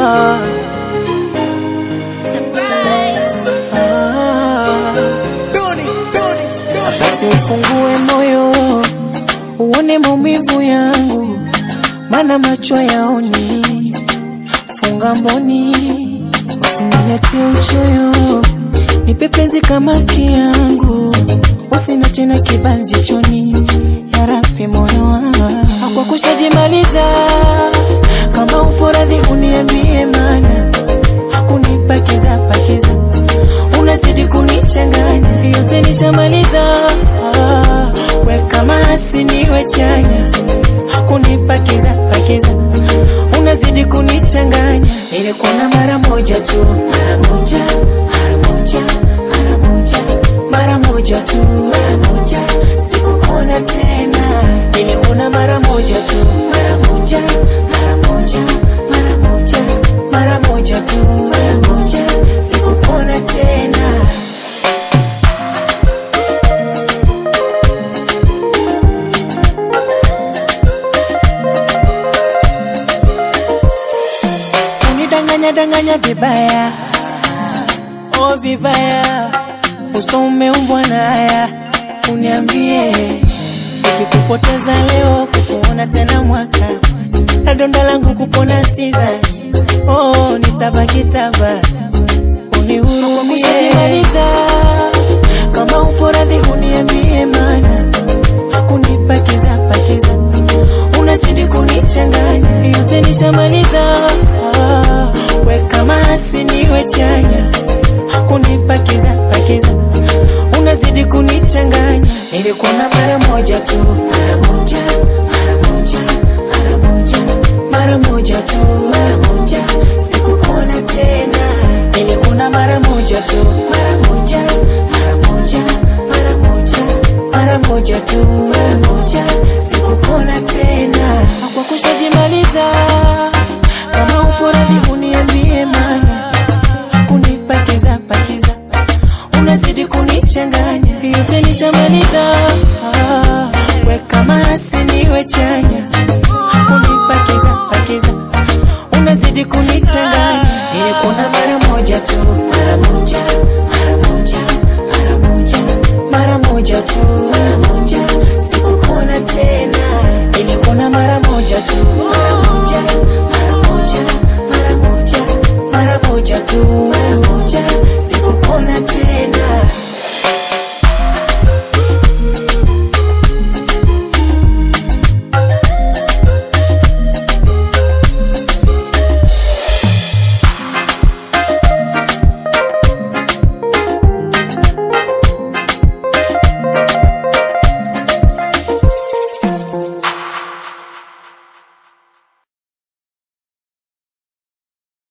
ah, ah. Basi ufungue moyo uone maumivu yangu, mana macho yaoni. Funga mboni, usinilete uchoyo, nipe penzi kama kiangu, usinache na kibanzi choni. Yarabi moyo wangu kwa kushajimaliza, kama upo radhi uniambie, mana hakunipakiza pakiza unazidi kunichanganya, yote nishamaliza. Ah, we kama hasiniwe chanya, hakunipakiza pakiza, unazidi kunichanganya. Nilikuwa na mara moja tu, mara moja, mara moja, mara moja, mara moja tu, mara moja, sikukuona tena. Nilikuwa na mara moja tu, mara moja, mara moja, mara moja, mara moja tu, mara moja, sikukuona tena. unidanganya danganya vibaya, oh vibaya, uso umeumbwa na haya. Uniambie, ikikupoteza leo, kukuona tena mwaka, na donda langu kupona sidhani, oh nitabaki taba, unihurumie. Kushajimaliza, kama upo radhi uniambie, mana hakunipakiza pakiza unazidi kunichanganya, yote nishamaliza. Ah, we kama hasiniwe chanya, hakunipakiza pakiza, unazidi kunichanganya. Nilikuwa na mara moja tu, mara moja, mara moja, mara moja, mara moja tu, mara moja, sikukuona tena. Nilikuwa na mara moja tu,